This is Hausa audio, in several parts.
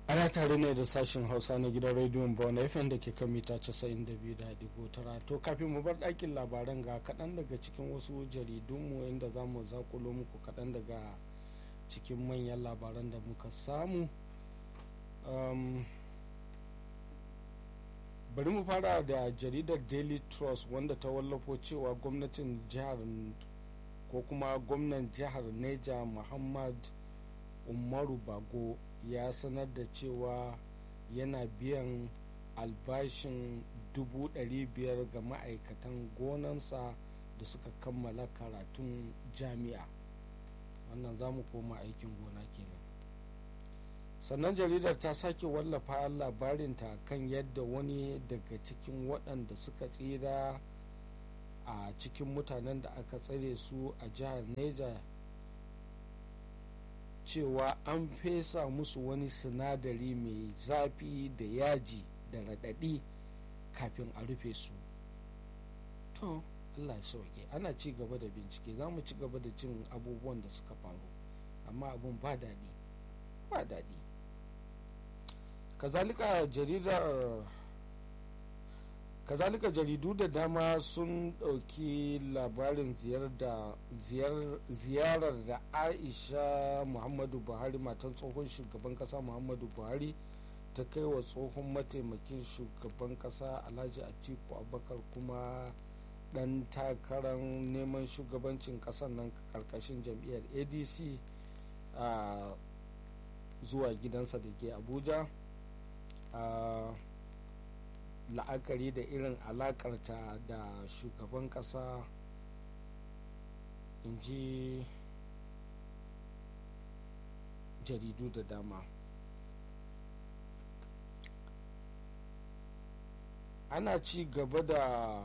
ana tare ne da sashen hausa na gidan rediyon bawon fm da ke kan mita 92.9 to kafin mu bar ɗakin labaran ga kaɗan daga cikin wasu jaridunmu inda za mu zakulo muku kaɗan daga cikin manyan labaran da muka samu um, bari mu fara da jaridar daily trust wanda ta wallafo cewa gwamnatin jihar ko kuma gwamnan jihar neja muhammad umaru bago ya sanar da cewa yana biyan albashin biyar ga ma'aikatan gonansa da suka kammala karatun jami'a wannan za mu koma aikin gona kenan sannan jaridar ta sake wallafa labarinta kan yadda wani daga cikin waɗanda suka tsira a cikin mutanen da aka tsare su a jihar neja cewa an fesa musu wani sinadari mai zafi da yaji da raɗaɗi kafin a rufe su to allah ya sauke ana ci gaba da bincike za mu ci gaba da jin abubuwan da suka faru amma abun ba daɗi ba daɗi kazalika jaridar kazalika jaridu da dama sun ɗauki labarin ziyarar da aisha muhammadu buhari matan tsohon shugaban ƙasa muhammadu buhari ta kai wa tsohon mataimakin shugaban ƙasa alhaji atiku abubakar kuma ɗan takarar neman shugabancin ƙasar nan ƙarƙashin jam'iyyar adc a zuwa gidansa da ke abuja a la'akari da irin alakarta da shugaban kasa in ji jaridu da dama ana ci gaba da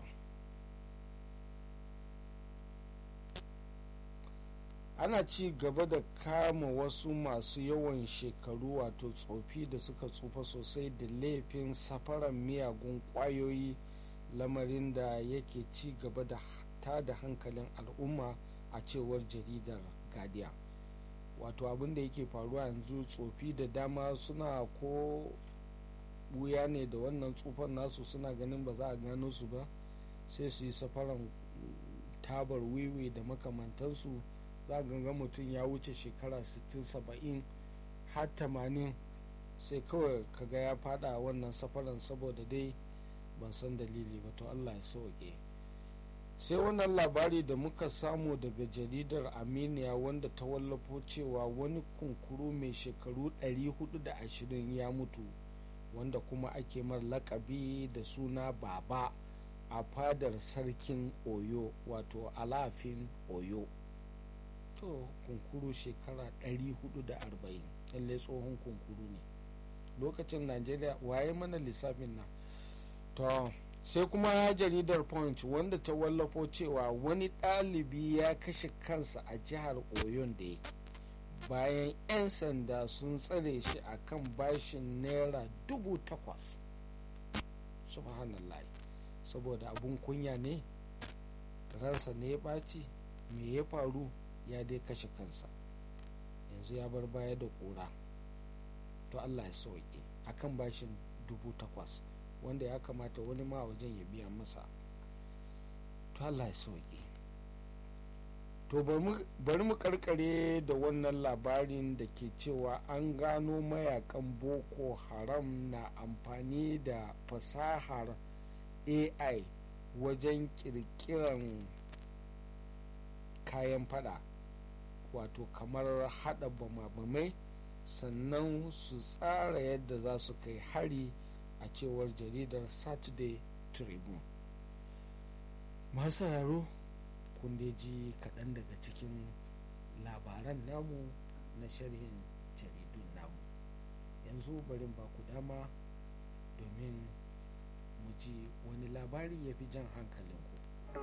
ana ci gaba da kama wasu masu yawan shekaru wato tsofi da suka tsufa sosai da laifin safaran miyagun kwayoyi lamarin da yake ci gaba da tada hankalin al'umma a cewar jaridar guardian wato abin da yake faruwa yanzu tsofi da dama suna ko buya ne da wannan tsufan nasu suna ganin ba za a gano su ba sai su yi safaran tabar wiwi da makamantansu za ga mutum ya wuce shekara 60-70 har 80 sai kawai kaga ya fada wannan safaran saboda dai ban san dalili ba to allah ya sauke sai wannan labari da muka samu daga jaridar aminiya wanda ta wallafo cewa wani kunkuru mai shekaru 420 ya mutu wanda kuma ake mar lakabi da suna baba a fadar sarkin oyo wato alafin oyo to kunkuru shekara 440 lallai tsohon kunkuru ne lokacin najeriya waye mana lissafin nan to sai kuma jaridar punch wanda ta wallafo cewa wani ɗalibi ya kashe kansa a jihar oyon da bayan 'yan sanda sun tsare shi a kan bashin naira dubu takwas subhanallah saboda abun kunya ne ransa ne ya ɓaci me ya faru ya dai kashe kansa yanzu ya bar baya da ƙura to allah ya sauke a kan bashin dubu takwas wanda ya kamata wani ma wajen ya biya masa to allah ya sauke to bari mu karkare da wannan labarin da ke cewa an gano mayakan boko haram na amfani da fasahar ai wajen kirkiran kayan fada wato kamar hada bama-bamai sannan su tsara yadda za su kai hari a cewar jaridar saturday tribune masu yaro kun ji kaɗan daga cikin labaran namu na sharhin jaridun namu yanzu barin ba ku dama domin mu ji wani labari ya fi jan hankalinku